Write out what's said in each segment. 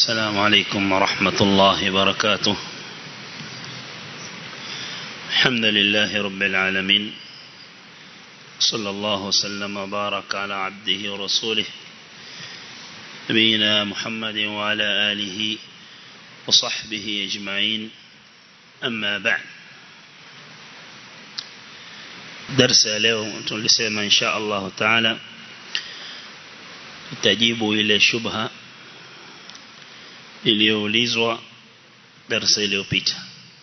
السلام عليكم ورحمة الله وبركاته الحمد لله رب العالمين صلى الله وسلم وبارك على عبده ورسوله نبينا محمد وعلى آله وصحبه أجمعين أما بعد درس اليوم tulisema insha Allah taala tutajibu ile shubha iliyoulizwa darasa iliyopita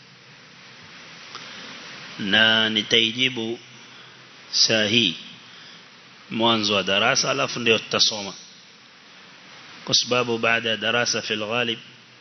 na nitaijibu saa hii mwanzo wa darasa alafu ndio tutasoma kwa sababu baada ya darasa fil ghalib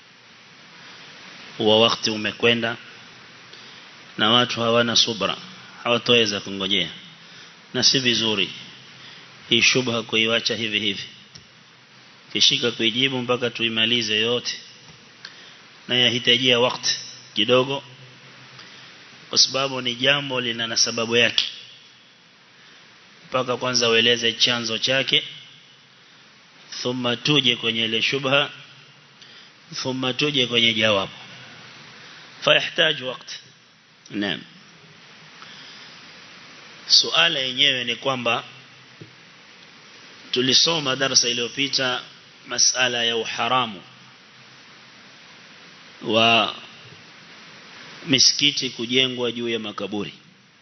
wa wakati umekwenda na watu hawana subra hawatoweza kungojea na si vizuri hii shubha kuiwacha hivi hivi kishika kuijibu mpaka tuimalize yote na yahitajia wakati kidogo kwa sababu ni jambo lina na sababu yake mpaka kwanza ueleze chanzo chake thumma tuje kwenye ile shubha thumma tuje kwenye jawabu fayahitaji wakati naam suala yenyewe ni kwamba tulisoma darasa iliyopita masala ya uharamu wa misikiti kujengwa juu ya makaburi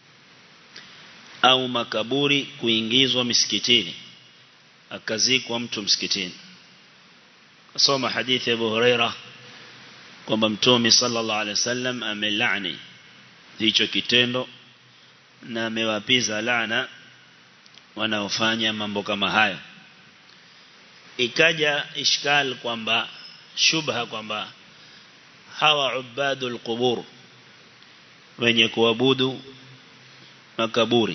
au makaburi kuingizwa misikitini akazikwa mtu msikitini soma hadithi ya Abu Huraira kwamba mtume sallallahu alaihi wasallam amelaani hicho kitendo na amewapiza laana wanaofanya mambo kama haya ikaja ishkal kwamba shubha kwamba hawa ubadul qubur wenye kuabudu makaburi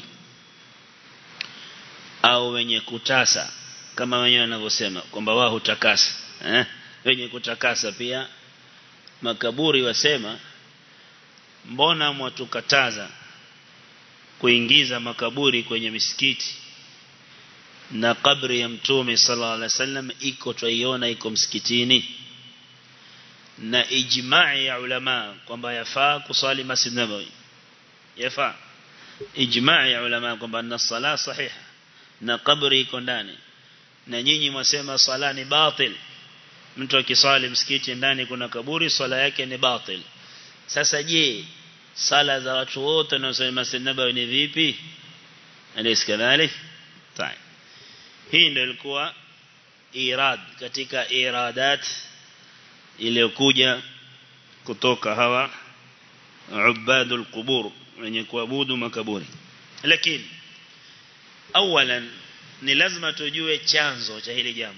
au wenye kutasa kama wenyewe wanavyosema kwamba wao hutakasa eh? wenye kutakasa pia makaburi wasema mbona mwatukataza kuingiza makaburi kwenye misikiti na kabri ya mtume sallallahu alaihi wasallam iko twaiona iko msikitini na ijma'i ya ulama kwamba yafaa kusali masjid nabawi yafaa ijma'i ya ulama kwamba na sala sahiha na kabri iko ndani na nyinyi mwasema sala ni batil mtu akisali msikiti ndani kuna kaburi sala yake ni batil sasa je sala za watu wote wanaosali masjid nabawi ni vipi alaysa kadhalik طيب hii ndio ilikuwa irad katika iradat iliyokuja kutoka hawa ubadul qubur wenye kuabudu makaburi lakini awalan ni lazima tujue chanzo cha hili jambo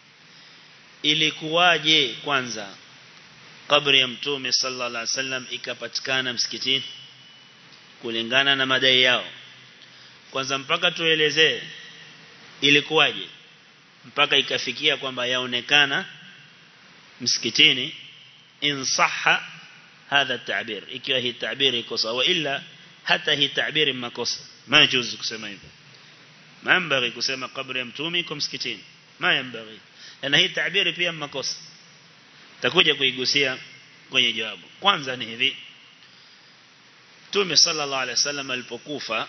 ilikuwaje kwanza kabri ya mtume sallallahu alaihi wasallam ikapatikana msikitini kulingana na madai yao kwanza mpaka tuelezee ilikuwaje mpaka ikafikia kwamba yaonekana msikitini insaha hadha tabir ikiwa hii tabir iko sawa ila hata hii tabiri makosa majuzu kusema hivyo maambari kusema kabri ya mtume iko msikitini ma yambari na hii tabiri pia makosa takuja kuigusia kwenye jawabu kwanza ni hivi Mtume sallallahu alaihi wasallam alipokufa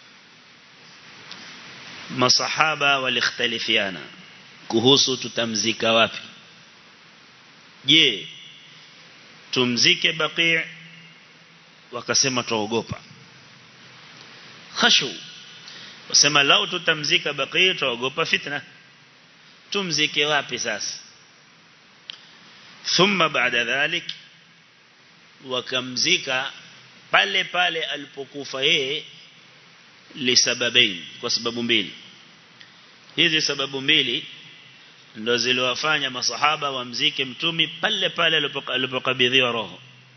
masahaba walikhtalifiana kuhusu tutamzika wapi je tumzike baqi wakasema tuogopa khashu wasema lao tutamzika baqi tuogopa fitna tumzike wapi sasa thumma baada dhalik wakamzika pale pale alipokufa yeye lisababain kwa sababu mbili hizi sababu mbili ndo ziliwafanya masahaba wamzike mtumi pale pale alipokabidhiwa roho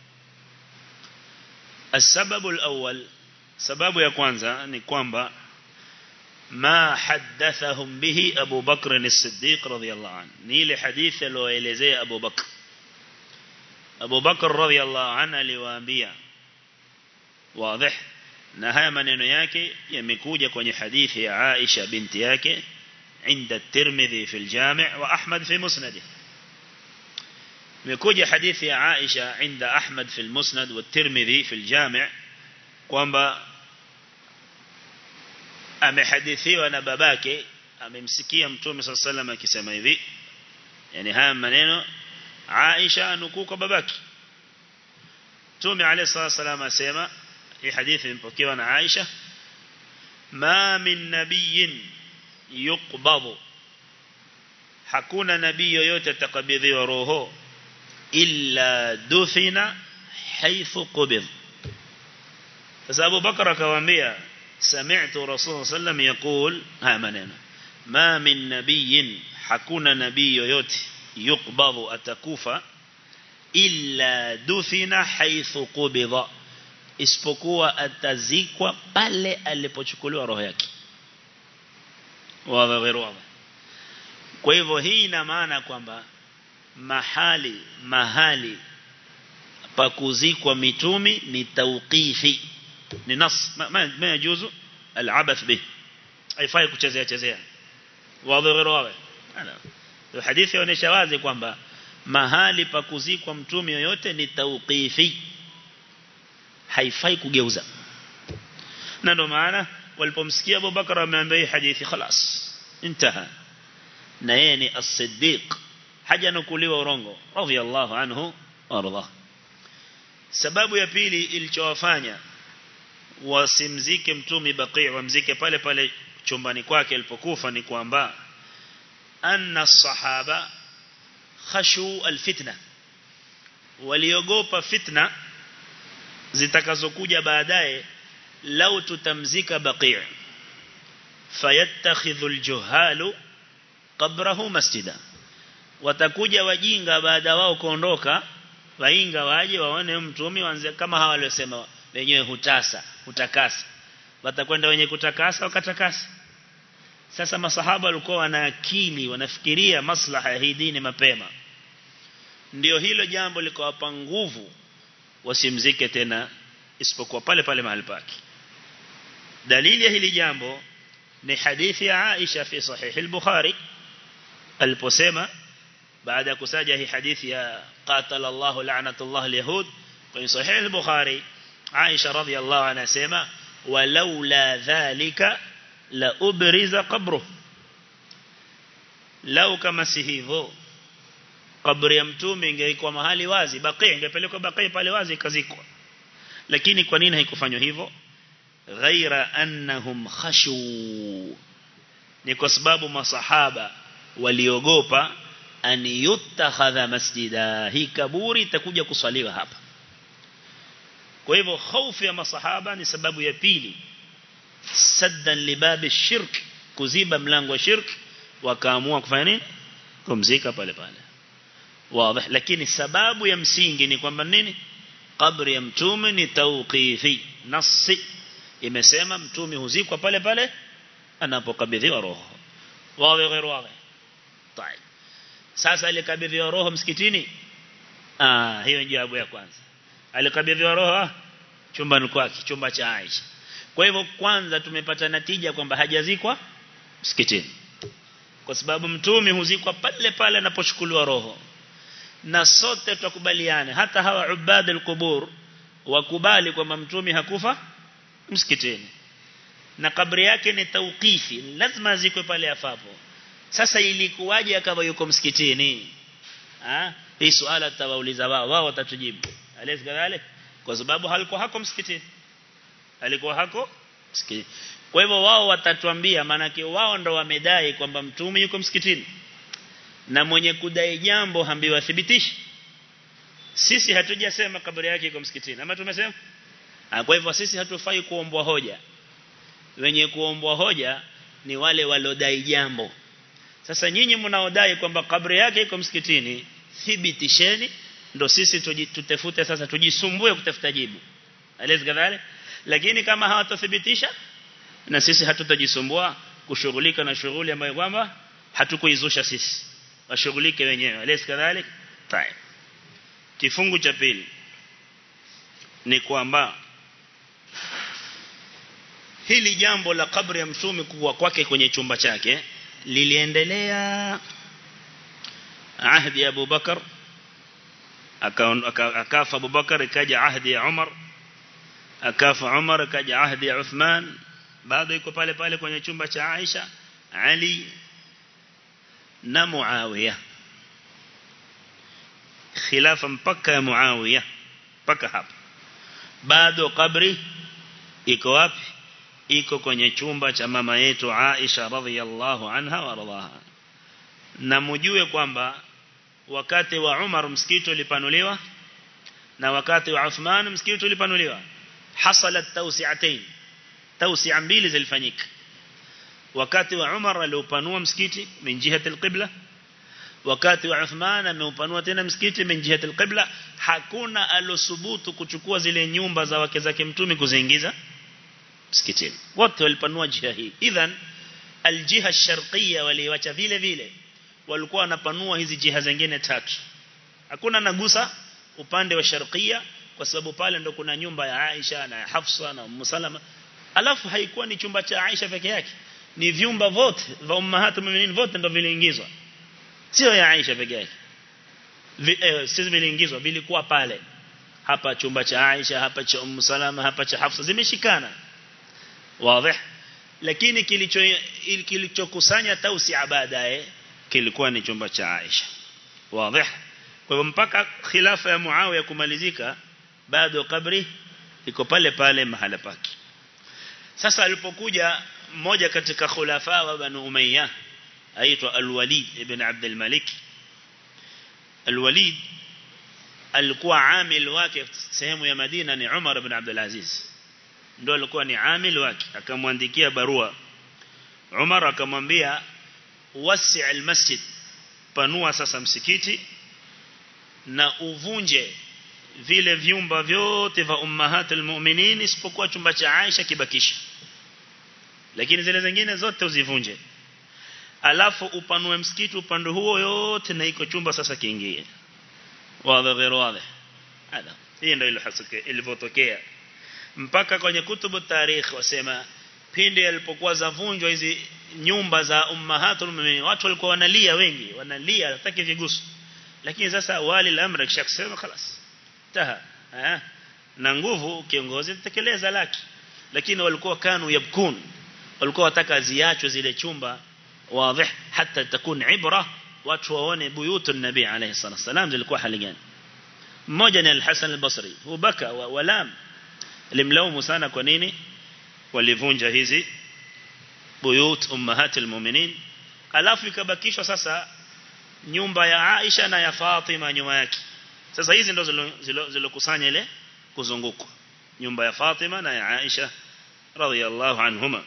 السبب الأول سبب ya kwanza ni kwamba ما حدثهم به أبو بكر الصديق رضي الله عنه نيل حديث لو إلزي أبو بكر أبو بكر رضي الله عنه لوانبيا واضح na haya maneno yake yamekuja kwenye hadithi ya Aisha binti yake عند الترمذي في الجامع وأحمد في مسنده imekuja hadithi ya Aisha inda Ahmad fi al-Musnad wa Tirmidhi fi al-Jami' kwamba amehadithiwa na babake amemsikia mtume صلى الله عليه وسلم akisema hivi yani haya maneno Aisha anukuu kwa babake Mtume عليه الصلاه والسلام asema hii hadithi imepokewa na Aisha ma min nabiyyin yuqbadu hakuna nabii yoyote atakabidhiwa roho illa dufina haythu qubid sasa Abu Bakar akamwambia sami'tu Rasul sallam yaqul haya maneno ma min nabiyyin hakuna nabii yoyote yuqbadu atakufa illa dufina haythu qubida isipokuwa atazikwa pale alipochukuliwa roho yake wa ghairu kwa hivyo hii ina maana kwamba mahali mahali pa kuzikwa mitumi ni tauqifi ni nas ma yajuzu al-abath bih haifai kuchezea chezea wazi ghairu wazi hadithi inaonyesha wazi kwamba mahali pa kuzikwa mtume yoyote ni tauqifi haifai kugeuza na ndo maana walipomsikia Abu Bakar ameambia hii hadithi خلاص intaha na yeye ni as-siddiq haja nukuliwa urongo radiyallahu anhu warda sababu ya pili ilichowafanya wasimzike mtume Baqi wamzike pale pale chumbani kwake alipokufa ni kwamba anna sahaba khashu alfitna waliogopa fitna zitakazokuja baadaye lau tutamzika Baqi fayattakhidhu aljuhalu qabrahu masjida watakuja wajinga baada wao kuondoka wainga waje waone mtume waanze kama hawa waliosema wenyewe hutasa hutakasa watakwenda wenye kutakasa wakatakasa sasa masahaba walikuwa wana akili wanafikiria maslaha ya hii dini mapema ndio hilo jambo likawapa nguvu wasimzike tena isipokuwa pale pale mahali pake dalili ya hili jambo ni hadithi ya Aisha fi sahih al-Bukhari aliposema baada ya kusaja hii hadithi ya qatala Allahu la'natullah al-yahud kwenye sahih al-Bukhari Aisha radhiyallahu anha sema walaula dhalika la ubriza qabruh lau kama si hivyo kaburi ya mtume ingekuwa mahali wazi baqi ingepelekwa baqi pale wazi ikazikwa lakini kwa nini haikufanywa hivyo ghaira annahum khashu ni kwa sababu masahaba waliogopa an yutakhadha masjida hii kaburi itakuja kuswaliwa hapa kwa hivyo hofu ya masahaba ni sababu ya pili saddan libabi shirk kuziba mlango wa shirk wakaamua kufanya nini kumzika pale pale wazi lakini sababu ya msingi ni kwamba nini kabri ya mtume ni tauqifi nasi imesema mtume huzikwa pale pale anapokabidhiwa roho wawe ghairu wawe طيب sasa alikabidhiwa roho msikitini ah hiyo ni jawabu ya kwanza alikabidhiwa roho chumbani kwake chumba cha Aisha kwa hivyo kwanza tumepata natija kwamba hajazikwa msikitini kwa sababu mtume huzikwa pale pale anapochukuliwa roho na sote tukubaliane hata hawa ubad al-qubur wakubali kwamba mtume hakufa msikitini na kabri yake ni tauqifi lazima azikwe pale afapo sasa ilikuwaje akawa yuko msikitini ah hii swala tawauliza wao wao watatujibu alezi kadhalik kwa sababu halikuwa hako msikitini alikuwa hako msikitini kwa hivyo wao watatuambia maana wao ndo wamedai kwamba mtume yuko msikitini na mwenye kudai jambo hambiwa thibitishi sisi hatujasema kaburi yake iko msikitini ama tumesema kwa hivyo sisi hatufai kuombwa hoja wenye kuombwa hoja ni wale walodai jambo sasa nyinyi mnaodai kwamba kaburi yake iko msikitini thibitisheni ndo sisi tutafute sasa tujisumbue kutafuta jibu alezi kadhalik lakini kama hawatothibitisha na sisi hatutajisumbua kushughulika na shughuli ambayo kwamba hatukuizusha sisi washughulike wenyewe alezi kadhalik tayeb kifungu cha pili ni kwamba hili jambo la kabri ya mtume kuwa kwake kwenye chumba chake liliendelea ahdi ya Abu Bakar akafa Abubakar ikaja ahdi ya Umar akafa Umar ikaja ahdi ya Uthman bado iko pale pale kwenye chumba cha Aisha Ali na Muawiya khilafa mpaka ya Muawiya mpaka hapa bado kabri iko wapi iko kwenye chumba cha mama yetu Aisha radhiyallahu anha wa radhaha na mjue kwamba wakati wa Umar msikiti ulipanuliwa na wakati wa Uthman msikiti ulipanuliwa hasalat tawsi'atayn tawsi'a mbili zilifanyika wakati wa Umar aliupanua msikiti min jihati alqibla wakati wa Uthman ameupanua tena msikiti min jihati alqibla hakuna alosubutu kuchukua zile nyumba za wake zake mtume kuziingiza msikitini wote walipanua jiha hii idhan aljiha sharqiyya waliwacha vile vile walikuwa wanapanua hizi jiha zingine tatu hakuna nagusa upande wa sharqiyya kwa sababu pale ndo kuna nyumba ya Aisha na Hafsa na Ummu Salama alafu haikuwa ni chumba cha Aisha peke yake ni vyumba vote vya ummahatul mu'minin vote ndo viliingizwa sio ya Aisha peke yake eh, sisi viliingizwa vilikuwa pale hapa chumba cha Aisha hapa cha Ummu Salama hapa cha Hafsa zimeshikana wazi lakini kilicho kilichokusanya tausia baadaye kilikuwa ni chumba cha Aisha wazi kwa hivyo mpaka khilafa ya Muawiya kumalizika bado kabri iko pale pale mahala pake sasa alipokuja mmoja katika khulafa wa Banu Umayya aitwa Al-Walid ibn Abd al-Malik Al-Walid alikuwa amil wake sehemu ya Madina ni Umar ibn Abdul Aziz ndio alikuwa ni amil wake akamwandikia barua Umar akamwambia wasi' al-masjid panua sasa msikiti na uvunje vile vyumba vyote vya ummahatul mu'minin isipokuwa chumba cha Aisha kibakisha lakini zile zingine zote uzivunje alafu upanue msikiti upande huo yote na iko chumba sasa kiingie wazi غير wazi hada hii ndio ilivyotokea mpaka kwenye kutubu tarikh wasema pindi alipokuwa zavunjwa hizi nyumba za ummahatul mu'minin watu walikuwa wanalia wengi wanalia hataki vigusu lakini sasa wali al-amr kishakisema خلاص taha eh na nguvu kiongozi tekeleza laki lakini walikuwa kanu yabkun walikuwa wataka ziachwe zile chumba wazi hata takun ibra watu waone buyutu nabii alayhi salatu wasalam zilikuwa hali gani mmoja ni al-Hasan al-Basri hubaka wa walam limlaumu sana kwa nini walivunja hizi buyut ummahatil mu'minin alafu ikabakishwa sasa nyumba ya Aisha na ya Fatima nyuma yake sasa hizi ndo zilokusanya ile kuzungukwa nyumba ya Fatima na ya Aisha radhiyallahu anhuma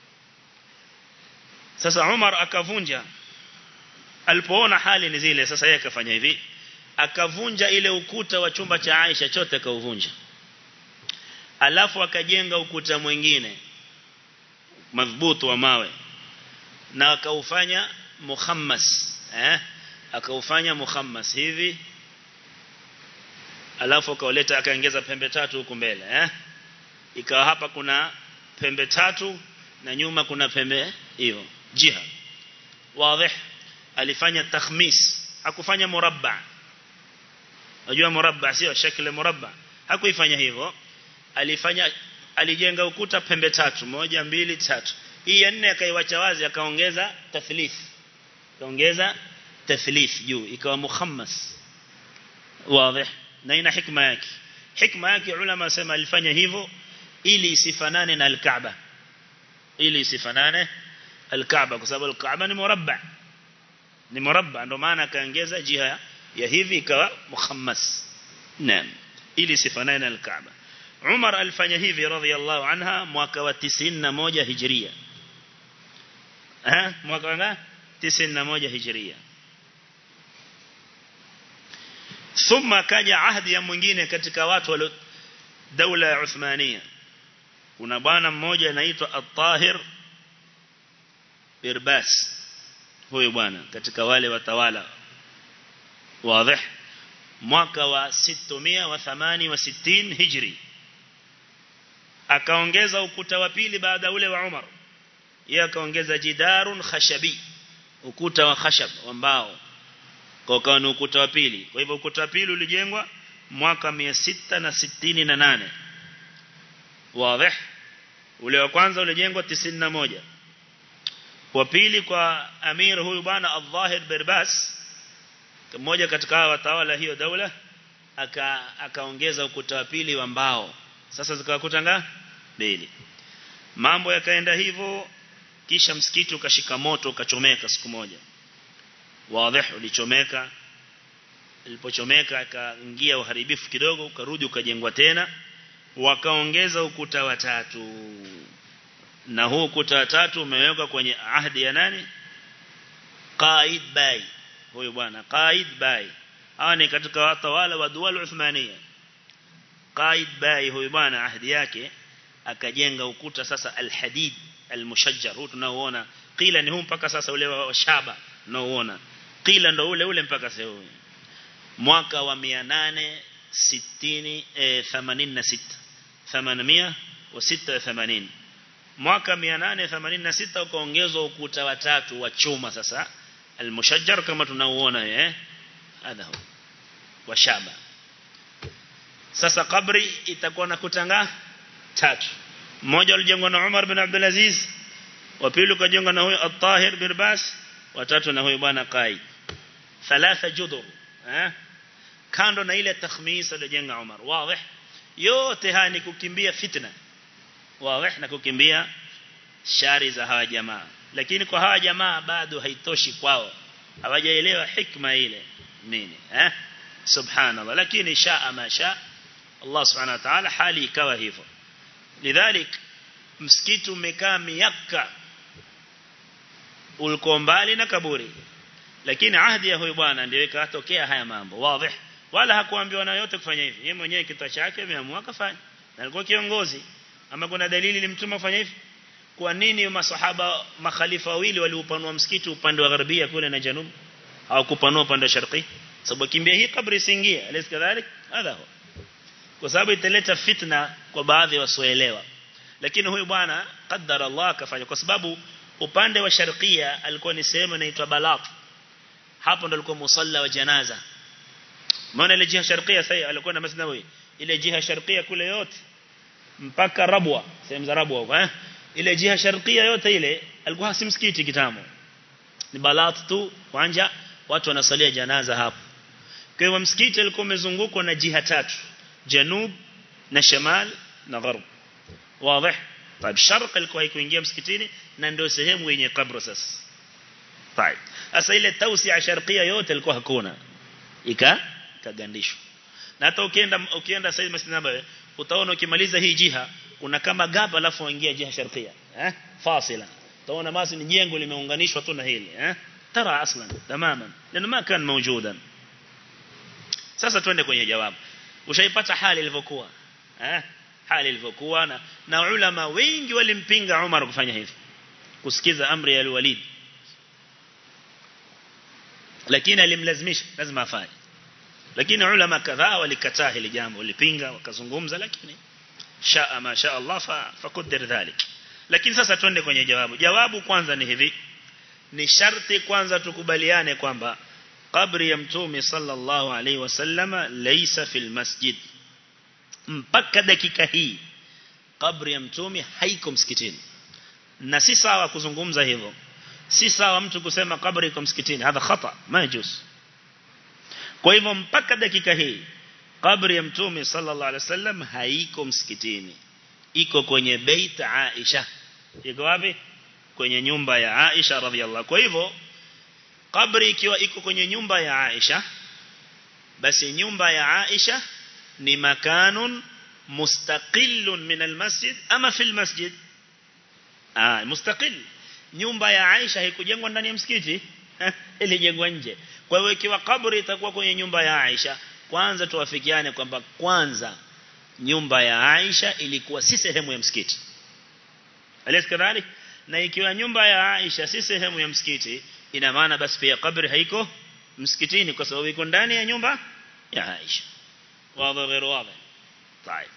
sasa Umar akavunja alipoona hali ni zile sasa yeye akafanya hivi akavunja ile ukuta wa chumba cha Aisha chote akauvunja alafu akajenga ukuta mwingine madhubutu wa mawe na akaufanya muhammas eh akaufanya muhammas hivi alafu akauleta akaongeza pembe tatu huku mbele eh ikawa hapa kuna pembe tatu na nyuma kuna pembe hiyo jiha wazi alifanya takhmis hakufanya murabba unajua murabba sio shakli murabba hakuifanya hivyo alifanya alijenga ukuta pembe tatu moja mbili tatu hii ya nne akaiwacha wazi akaongeza tathlith akaongeza tathlith juu ikawa muhammas wazi na ina hikma yake hikma yake ulama sema alifanya hivyo ili isifanane na al-Kaaba ili isifanane al-Kaaba kwa sababu al-Kaaba ni murabba ni murabba ndio maana akaongeza jiha ya hivi ikawa muhammas naam ili isifanane na al-Kaaba Umar alifanya hivi radhiyallahu anha mwaka wa 91 hijria eh mwaka wa 91 hijria thumma kaja ahdi ya mwingine katika watu wa daula ya Uthmania kuna bwana mmoja anaitwa At-Tahir Birbas huyo bwana katika wale watawala wazi mwaka wa 668 hijri akaongeza ukuta wa pili baada ule wa Umar yeye akaongeza jidarun khashabi ukuta wa khashab wa mbao kwa kawa ni ukuta wa pili kwa hivyo ukuta wa pili ulijengwa mwaka 668 wazi ule wa kwanza ulijengwa 91 wa pili kwa amir huyu bwana al-Dhahir Birbas mmoja katika watawala hiyo daula aka akaongeza ukuta wa pili wa mbao sasa zikakuta nga mbili mambo yakaenda hivyo kisha msikiti ukashika moto ukachomeka siku moja wazi ulichomeka ilipochomeka akaingia uharibifu kidogo ukarudi ukajengwa tena wakaongeza ukuta wa tatu na huu ukuta wa tatu umewekwa kwenye ahdi ya nani Qaid Bay huyu bwana Qaid Bay hawa ni katika watawala wa dual Uthmania Qaid Bay huyu bwana ahdi yake akajenga ukuta sasa al-hadid al-mushajjar huu tunaoona qila ni huu mpaka sasa ule wa shaba tunaoona qila ndo ule ule mpaka sasa mwaka wa 860 eh, 86 886 mwaka 886 ukaongezwa ukuta wa tatu wa chuma sasa al-mushajjar kama tunauona eh hadha hu wa shaba sasa kabri itakuwa na kutanga tatu mmoja ulijengwa na Umar bin Abdul Aziz wa pili ukajengwa na huyo At-Tahir bin Bas wa tatu na huyo bwana Qaid thalatha judur eh kando na ile takhmis aliyojenga Umar wazi yote haya ni kukimbia fitna wazi na kukimbia shari za hawa jamaa lakini kwa hawa jamaa bado haitoshi kwao hawajaelewa hikma ile nini eh subhanallah lakini shaa ma shaa Allah subhanahu wa ta'ala hali ikawa hivyo lidhalik msikiti umekaa miaka ulikuwa mbali na kaburi lakini ahdi ya huyu bwana ndio ikatokea haya mambo wazi wala hakuambiwa na yote kufanya hivi yeye mwenyewe kitu chake ameamua kafanya na alikuwa kiongozi ama kuna dalili ilimtuma kufanya hivi kwa nini masahaba makhalifa wawili waliupanua msikiti upande wa gharbia kule na janub hawakupanua upande wa sharqi sababu kimbia hii kabri siingia alis kadhalik hadha huwa kwa sababu italeta fitna kwa baadhi wasioelewa lakini huyu bwana qaddara Allah akafanya kwa sababu upande wa sharqia alikuwa ni sehemu inaitwa Balat hapo ndo alikuwa musalla wa janaza maana ile jiha sharqia sasa alikuwa na Masjid Nabawi ile jiha sharqia kule yote mpaka Rabwa sehemu za Rabwa huko eh ile jiha sharqia yote ile alikuwa si msikiti kitambo ni Balat tu wanja watu wanasalia janaza hapo kwa hivyo msikiti alikuwa umezungukwa na jiha tatu janub na shamal na gharb wazi طيب sharq alikuwa haikuingia msikitini na ndio sehemu yenye kabro sasa طيب sasa ile tausia sharqia yote ilikuwa hakuna ika kagandishwa na hata ukienda ukienda sasa Masjid Nabawi utaona ukimaliza hii jiha kuna kama gap alafu uingia jiha sharqia eh fasila utaona basi ni jengo limeunganishwa tu na hili eh tara aslan tamaman lana ma kan mawjudan sasa twende kwenye jawabu ushaipata hali ilivyokuwa eh hali ilivyokuwa na, na ulama wengi walimpinga Umar kufanya hivi kusikiza amri ya al-Walid lakini alimlazimisha lazima afanye lakini ulama kadhaa walikataa hili jambo walipinga wakazungumza lakini shaa ma shaa Allah fa fakudir dhalik lakini sasa twende kwenye jawabu jawabu kwanza ni hivi ni sharti kwanza tukubaliane kwamba kabri ya mtume sallallahu alaihi wasallama laysa fil masjid mpaka dakika hii kabri ya mtume haiko msikitini na si sawa kuzungumza hivyo si sawa mtu kusema kabri iko msikitini hadha khata majus kwa hivyo mpaka dakika hii kabri ya mtume sallallahu alaihi wasallam haiko msikitini iko kwenye bait Aisha iko wapi kwenye nyumba ya Aisha radhiallahu kwa hivyo kabri ikiwa iko kwenye nyumba ya Aisha basi nyumba ya Aisha ni makanun mustaqillun min almasjid ama fil masjid ah mustaqil nyumba ya Aisha haikujengwa ndani ya msikiti ilijengwa nje kwa hiyo ikiwa kaburi itakuwa kwenye nyumba ya Aisha kwanza tuwafikiane kwamba kwanza nyumba ya Aisha ilikuwa si sehemu ya msikiti alisikadhalik na ikiwa nyumba ya Aisha si sehemu ya msikiti ina maana basi pia kabri haiko msikitini kwa sababu iko ndani ya nyumba ya Aisha واضح غير واضح طيب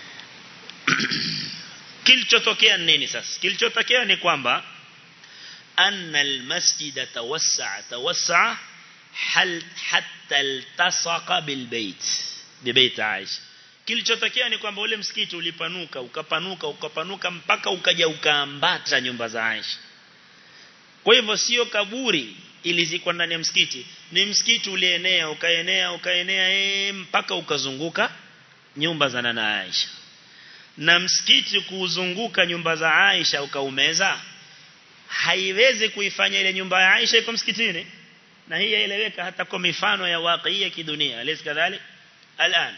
kilichotokea nini sasa kilichotokea ni kwamba أن المسجد توسع توسع حل حتى التصق بالبيت ببيت عائشة kilichotokea ni kwamba ule msikiti ulipanuka ukapanuka ukapanuka mpaka ukaja ukaambata nyumba za Aisha kwa hivyo sio kaburi ilizikwa ndani ya msikiti ni msikiti ulienea ukaenea ukaenea ee, mpaka ukazunguka nyumba za nana Aisha na msikiti kuuzunguka nyumba za Aisha ukaumeza haiwezi kuifanya ile nyumba ya Aisha iko msikitini na hii yaeleweka hata kwa mifano ya waqiya kidunia alis kadhalik al'an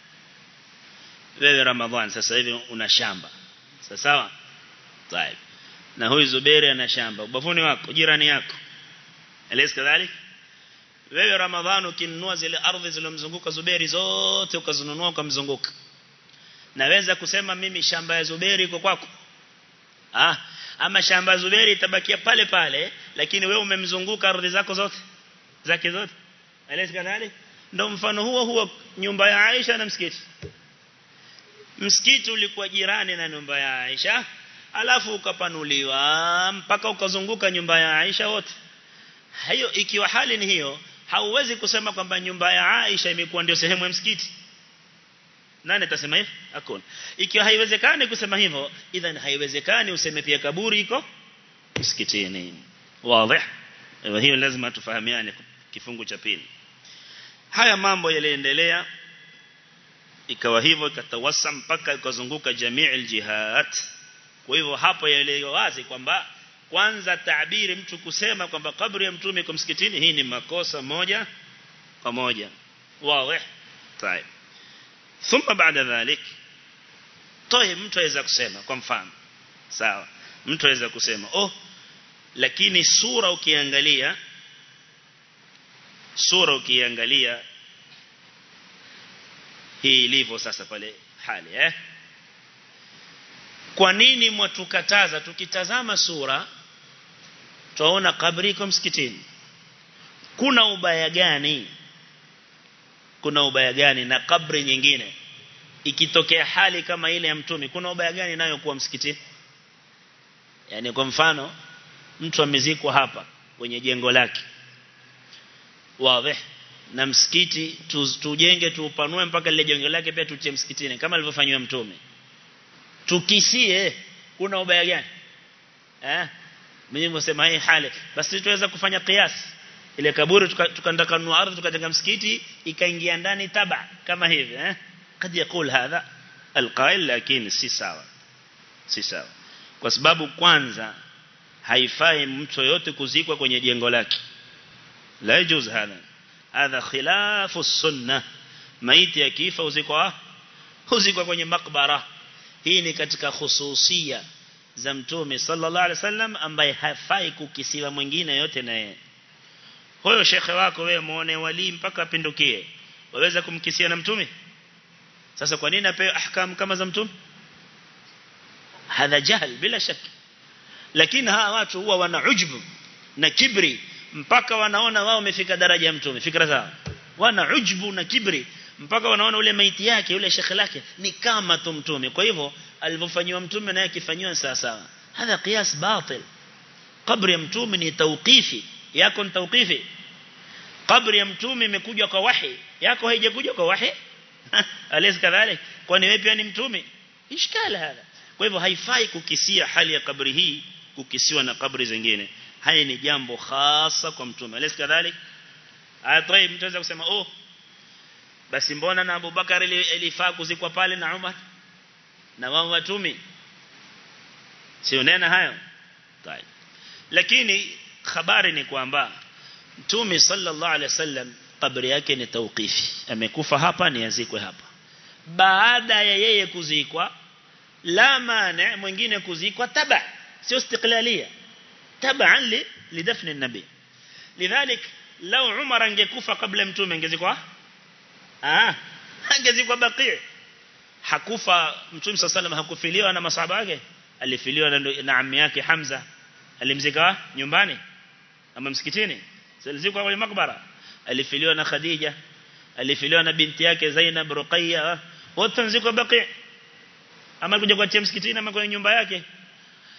wewe Ramadhan sasa hivi una shamba sawa طيب na huyu Zuberi ana shamba ubavuni wako jirani yako alis kadhalik wewe Ramadhan ukinunua zile ardhi zilizomzunguka Zuberi zote ukazinunua ukamzunguka naweza kusema mimi shamba ya Zuberi iko kwako ah ama shamba Zuberi itabakia pale pale lakini wewe umemzunguka ardhi zako zote zake zote alis kadhalik ndio mfano huo huo nyumba ya Aisha na msikiti msikiti ulikuwa jirani na nyumba ya Aisha alafu ukapanuliwa mpaka ukazunguka nyumba ya Aisha wote hiyo ikiwa hali ni hiyo hauwezi kusema kwamba nyumba ya Aisha imekuwa ndio sehemu ya msikiti nani atasema hivyo hakuna ikiwa haiwezekani kusema hivyo idhan haiwezekani useme pia kaburi iko msikitini wazi hiyo lazima tufahamiane kifungu cha pili haya mambo yaliendelea ikawa hivyo ikatawasa mpaka ikazunguka jamii aljihat kwa hivyo hapo yaelewa wazi kwamba kwanza taabiri mtu kusema kwamba kaburi ya mtume iko msikitini hii ni makosa moja kwa moja wazi طيب ثم بعد ذلك طيب mtu aweza kusema kwa mfano sawa mtu aweza kusema oh lakini sura ukiangalia sura ukiangalia hii ilivyo sasa pale hali eh kwa nini mwatukataza tukitazama sura tuona kabri iko msikitini kuna ubaya gani kuna ubaya gani na kabri nyingine ikitokea hali kama ile ya mtume kuna ubaya gani nayo kuwa msikitini yani kwa mfano mtu amezikwa hapa kwenye jengo lake wazi na msikiti tujenge tuupanue mpaka lile jengo lake pia tutie msikitini kama alivyofanywa mtume tukisie kuna ubaya gani eh mimi nasema hii hali basi tuweza kufanya kiasi ile kaburi tukaenda kanunua ardhi tukajenga msikiti ikaingia ndani taba kama hivi eh kad yakul hadha alqail lakini si sawa si sawa kwa sababu kwanza haifai mtu yote kuzikwa kwenye jengo lake la yajuz hadha hadha khilafu sunna maiti akifa uzikwa uzikwa kwenye makbara hii ni katika khususia za mtume sallallahu alaihi wasallam ambaye hafai kukisiwa mwingine yote na yeye huyo shekhe wako wewe muone wali mpaka apindukie waweza kumkisia na mtume sasa kwa nini apewe ahkam kama za mtume hadha jahl bila shaki lakini hawa watu huwa wana ujbu na kibri mpaka wanaona wao wamefika daraja ya mtume fikra zao wana ujbu na kibri mpaka wanaona ule maiti yake ule shekhe lake ni kama tu mtume kwa hivyo alivyofanywa mtume naye akifanywa sawa sawa hadha qiyas batil kabri ya mtume ni tawqifi yako ni tawqifi kabri ya mtume imekuja kwa wahi yako haijakuja kwa wahi alis kadhalik kwani wewe pia ni mtume ishkala hada kwa hivyo haifai kukisia hali ya kabri hii kukisiwa na kabri zingine haya ni jambo hasa kwa mtume alis kadhalik atoi mtu anaweza kusema oh basi mbona na Abu Bakar ilifaa kuzikwa pale na Umar na wao watumi sio nena hayo طيب lakini habari ni kwamba mtume sallallahu alaihi wasallam kabri yake ni tawqifi amekufa hapa ni azikwe hapa baada ya yeye kuzikwa la mane mwingine kuzikwa taba sio istiqlalia taban li lidafni nabii lidhalik law umar angekufa kabla mtume angezikwa ah angezikwa baqi hakufa mtume sallallahu hakufiliwa na masahaba wake alifiliwa na, na ammi yake Hamza alimzika nyumbani ama msikitini alizikwa kwenye makbara alifiliwa na Khadija alifiliwa na binti yake Zainab Ruqayya wote nzikwa baqi ama kuja kwa msikitini ama kwenye nyumba yake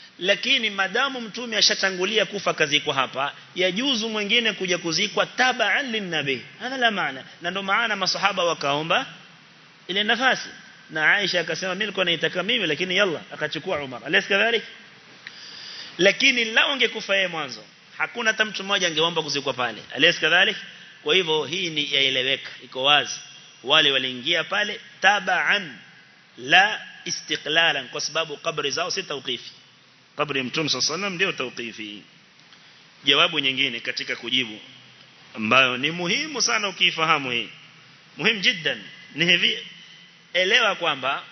lakini madamu mtume ashatangulia kufa kazikwa hapa yajuzu mwingine kuja kuzikwa tabaan linnabi hadha la maana na ndo maana masahaba wakaomba ile nafasi na Aisha akasema mimi nilikuwa naitaka mimi lakini yalla akachukua Umar alaysa kadhalik lakini lao ungekufa yeye mwanzo hakuna hata mtu mmoja angeomba kuzikwa pale alaysa kadhalik kwa hivyo hii ni yaeleweka iko wazi wale waliingia pale tabaan la istiqlalan kwa sababu kabri zao si tawqifi kabri ya mtume sallallahu ndio tawqifi jawabu nyingine katika kujibu ambayo ni muhimu sana ukifahamu hii muhimu jiddan ni hivi elewa kwamba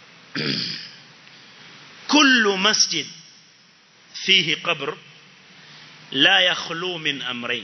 kullu masjid fihi qabr la yakhlu min amrayn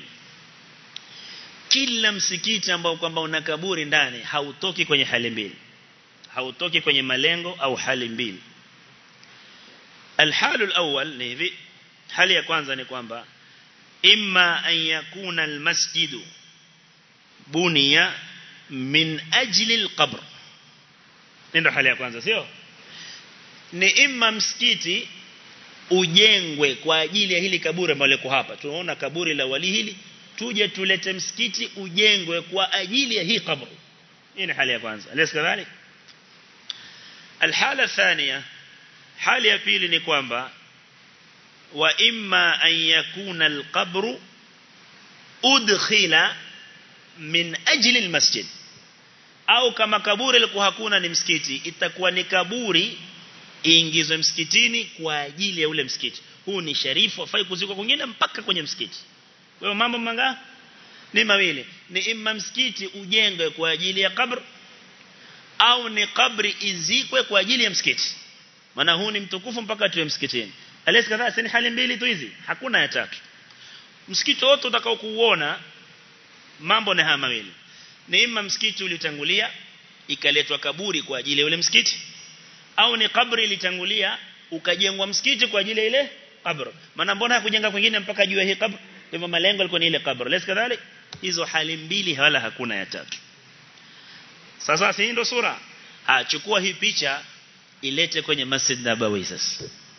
kila msikiti ambao kwamba una kaburi ndani hautoki kwenye hali mbili hautoki kwenye malengo au hali mbili الحال الأول نيفي hali ya kwanza ni kwamba imma an yakuna almasjid buniya min ajli alqabr ndio hali ya kwanza sio ni imma msikiti ujengwe kwa ajili ya hili kaburi ambalo liko hapa tunaona kaburi la wali hili tuje tulete msikiti ujengwe kwa ajili ya hii kaburi hii ni hali ya kwanza alaysa kadhalik الحاله الثانيه hali ya pili ni kwamba wa imma an yakuna alqabru udkhila min ajli almasjid au kama kaburi liko hakuna ni msikiti itakuwa ni kaburi iingizwe msikitini kwa ajili ya ule msikiti huu ni sharifu afai kuzikwa kwingine mpaka kwenye msikiti kwa hiyo mambo manga ni mawili ni imma msikiti ujengwe kwa ajili ya kabr au ni kabri izikwe kwa ajili ya msikiti maana huu ni mtukufu mpaka tuwe msikitini alesi kadhaa si hali mbili tu hizi hakuna ya tatu msikiti wote utakao kuuona mambo ni haya mawili ni imma msikiti ulitangulia ikaletwa kaburi kwa ajili ya ule msikiti au ni kabri ilitangulia ukajengwa msikiti kwa ajili ya ile kabri maana mbona hakujenga kwingine mpaka juu ya hii kabri hivyo malengo yalikuwa ni ile kabri alesi kadhalik hizo hali mbili wala hakuna ya tatu sasa si ndio sura ha chukua hii picha ilete kwenye Masjid Nabawi sasa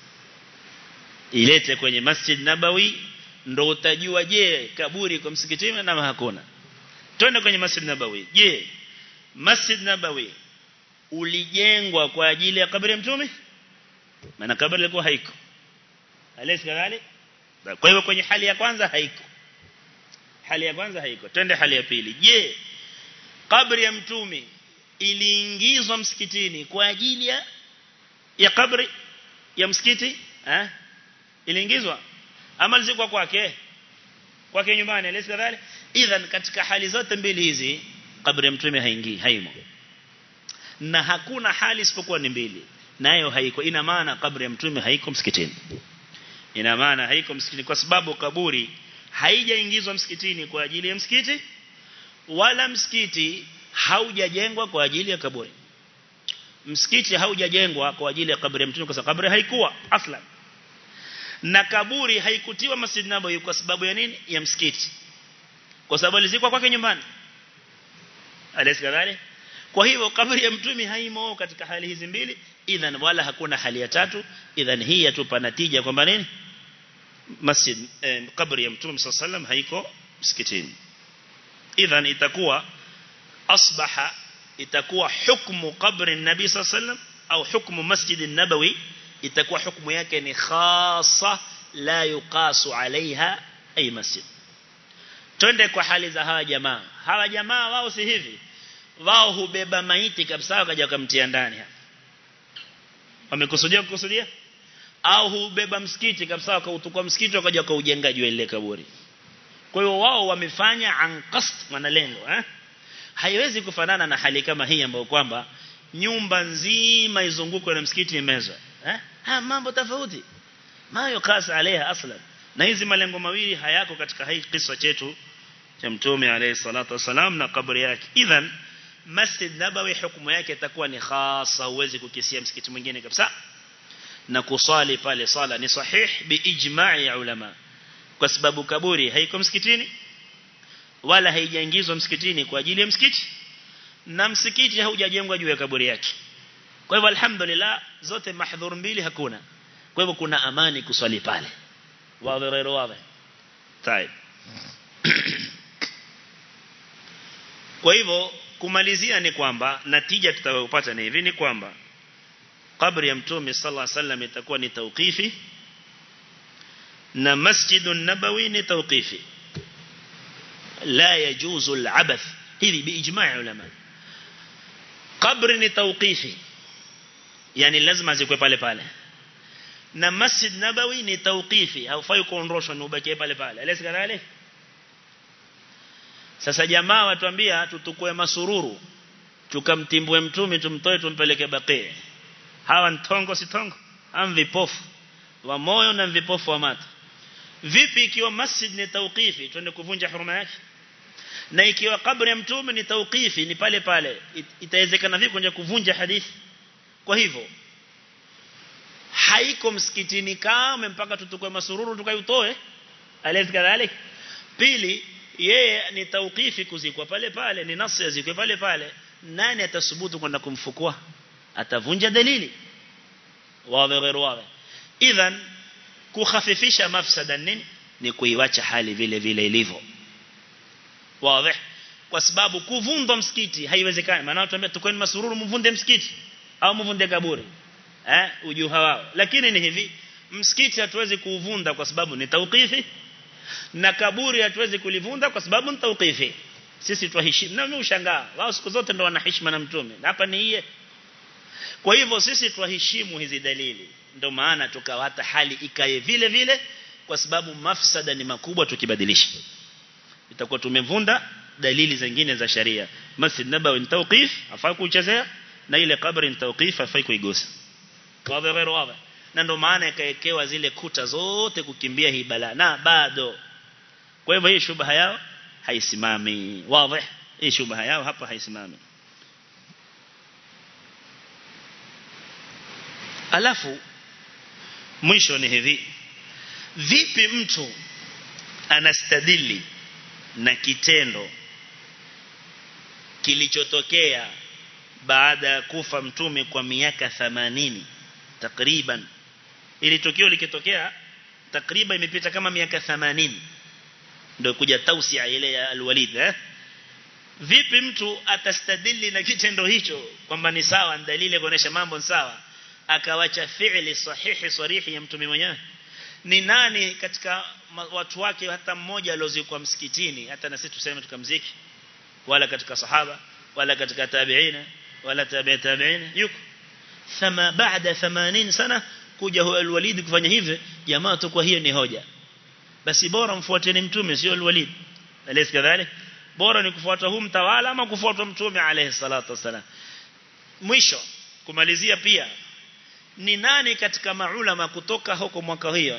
ilete kwenye Masjid Nabawi ndo utajua je kaburi kwa msikitini na hakuna twende kwenye Masjid Nabawi je Masjid Nabawi ulijengwa kwa ajili ya kaburi ya mtume maana kaburi ilikuwa haiko alesi kadhalik kwa hivyo kwenye hali ya kwanza haiko hali ya kwanza haiko twende hali ya pili je kaburi ya mtume iliingizwa msikitini kwa ajili ya ya kabri ya msikiti eh iliingizwa ama lizikwa kwake kwake nyumbani alisi kadhalik idhan katika hali zote mbili hizi kabri ya mtume haingii haimo na hakuna hali isipokuwa ni mbili nayo haiko ina maana kabri ya mtume haiko msikitini ina maana haiko msikitini kwa sababu kaburi haijaingizwa msikitini kwa ajili ya msikiti wala msikiti haujajengwa kwa ajili ya kaburi msikiti haujajengwa kwa ajili ya kaburi ya mtume kwa sababu kaburi haikuwa aslan na kaburi haikutiwa Masjid Nabawi kwa sababu ya nini ya msikiti kwa sababu alizikwa kwake nyumbani alayhi kadhalik kwa hivyo kaburi ya mtume haimo katika hali hizi mbili idhan wala hakuna hali ya tatu idhan hii yatupa natija kwamba nini masjid eh, kaburi ya mtume sallam haiko msikitini idhan itakuwa asbaha itakuwa hukmu qabri nabi sallam au hukmu masjid nabawi itakuwa hukumu yake ni khasa la yuqasu alaiha ay masjid twende kwa hali za hawa jamaa hawa jamaa wao si hivi wao hubeba maiti kabisa wakaja kumtia ndani hapa wamekusudia kukusudia au hubeba msikiti kabisa wakautukua msikiti wakaja kaujenga juu ile kaburi kwa hiyo wao wamefanya anqast maana lengo eh haiwezi kufanana na hali kama hii ambayo kwamba nyumba nzima izungukwe na msikiti imezwa eh ha mambo tofauti mayo kasa alaiha aslan na hizi malengo mawili hayako katika hii kisa chetu cha mtume alayhi salatu wasalam na kaburi yake idhan Masjid Nabawi hukumu yake itakuwa ni khasa huwezi kukisia msikiti mwingine kabisa na kusali pale sala ni sahih biijma'i ulama kwa sababu kaburi haiko msikitini wala haijaingizwa msikitini kwa ajili ya msikiti na msikiti haujajengwa juu ya kaburi yake kwa hivyo alhamdulillah zote mahdhur mbili hakuna kwa hivyo kuna amani kuswali pale wazi غير wazi طيب kwa hivyo kumalizia ni kwamba natija tutakayopata ni hivi ni kwamba kabri ya mtume sallallahu alaihi wasallam itakuwa ni tawqifi na masjidun nabawi ni tawqifi la yajuzu al-abath hivi biijma' ulama kabri ni tawqifi yani lazima zikwe pale pale na masjid nabawi ni tawqifi haufai kuondoshwa na ubakie pale pale alesi kadhalik sasa jamaa watuambia tutukue masururu tukamtimbue mtume tumtoe tumpeleke baqi hawa ntongo si tongo am vipofu wa moyo na vipofu wa macho vipi ikiwa masjid ni tawqifi twende kuvunja huruma yake na ikiwa kabri ya mtume ni tawqifi ni pale pale itawezekana vipi kuja kuvunja hadithi kwa hivyo haiko msikitini kama mpaka tutukue masururu tukayutoe alezi kadhalik pili yeye ni tawqifi kuzikwa pale pale ni nasi yazikwe pale pale nani atasubutu kwenda kumfukua atavunja dalili wazi غير wazi idhan kukhafifisha mafsada nini ni kuiwacha hali vile vile ilivyo wazi kwa sababu kuvunja msikiti haiwezekani maana watu ambao tukweni masururu mvunde msikiti au mvunde kaburi eh ujuha wao lakini ni hivi msikiti hatuwezi kuuvunda kwa sababu ni tawqifi na kaburi hatuwezi kulivunda kwa sababu ni tawqifi sisi twaheshimu na mimi ushangaa wao siku zote ndo wana heshima na mtume hapa ni yeye kwa hivyo sisi twaheshimu hizi dalili ndio maana tukawata hali ikae vile vile kwa sababu mafsada ni makubwa tukibadilisha itakuwa tumevunda dalili zingine za sharia masjid nabawi ni tawqif afai kuchezea na ile kabri ni tawqif afai kuigusa wazi غير wazi na ndio maana ikaekewa zile kuta zote kukimbia hii bala na bado kwa hivyo hii shubha yao haisimami wazi hii shubha yao hapa haisimami alafu mwisho ni hivi vipi mtu anastadili na kitendo kilichotokea baada ya kufa mtume kwa miaka 80 takriban ili tukio likitokea takriban imepita kama miaka 80 ndio kuja tausia ile ya alwalid eh vipi mtu atastadili na kitendo hicho kwamba ni sawa dalili kuonesha mambo ni sawa akawacha fi'li sahihi sarihi ya mtume mwenyewe ni nani katika watu wake hata mmoja aliozikwa msikitini hata na sisi tuseme tukamziki wala katika sahaba wala katika tabi'ina wala tabi'i tabi'ina yuko thama baada 80 sana kuja huyo alwalid kufanya hivyo jamaa tu kwa hiyo ni hoja basi bora mfuateni mtume sio alwalid alayhi kadhalik bora ni kufuata huu mtawala ama kufuata mtume alayhi salatu wasalam mwisho kumalizia pia ni nani katika maulama kutoka huko mwaka hiyo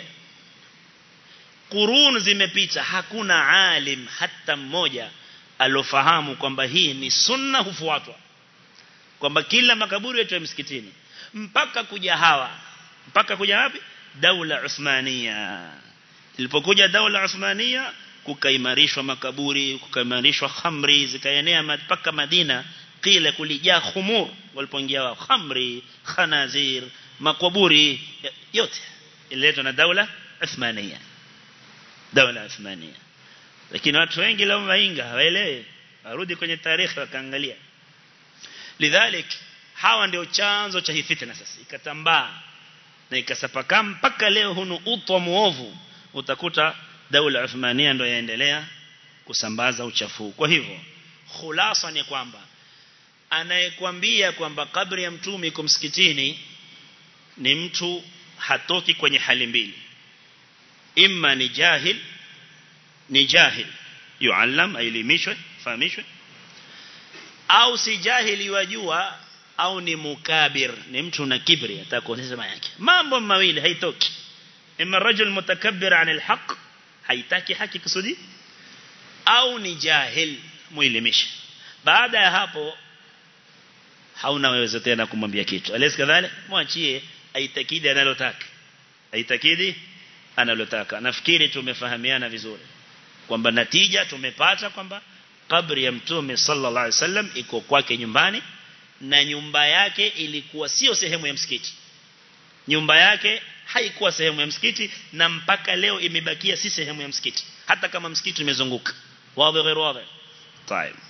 kurun zimepita hakuna alim hata mmoja alofahamu kwamba hii ni sunna hufuatwa kwamba kila makaburi yetu ya msikitini mpaka kuja hawa mpaka kuja wapi daula Uthmania ilipokuja daula Uthmania kukaimarishwa makaburi kukaimarishwa khamri zikaenea mpaka Madina kile kulijaa khumur walipoingia wao khamri khanazir makaburi yote ililetwa na daula Uthmania daula Uthmania lakini watu wengi leo wainga hawaelewi warudi kwenye tarehe wakaangalia lidhalik hawa ndio chanzo cha hii fitna sasa ikatambaa na ikasapaka mpaka leo hunu utwa muovu utakuta daula Uthmania ndio yaendelea kusambaza uchafu kwa hivyo khulasa ni kwamba anayekwambia kwamba kabri ya mtume iko msikitini ni mtu hatoki kwenye hali mbili imma ni jahil ni jahil yuallam ailimishwe fahamishwe au si jahili wajua au ni mukabir ni mtu na kibri atakuonyesha yake mambo mawili haitoki imma rajul mutakabbir an alhaq haitaki haki kusudi au ni jahil muelimishe baada ya hapo hauna wewe tena kumwambia kitu alesi kadhalik mwachie aitakidi analotaka aitakidi analotaka nafikiri tumefahamiana vizuri kwamba natija tumepata kwamba kabri ya mtume sallallahu alaihi wasallam iko kwake nyumbani na nyumba yake ilikuwa sio sehemu ya msikiti nyumba yake haikuwa sehemu ya msikiti na mpaka leo imebakia si sehemu ya msikiti hata kama msikiti umezunguka wazi غير واضح طيب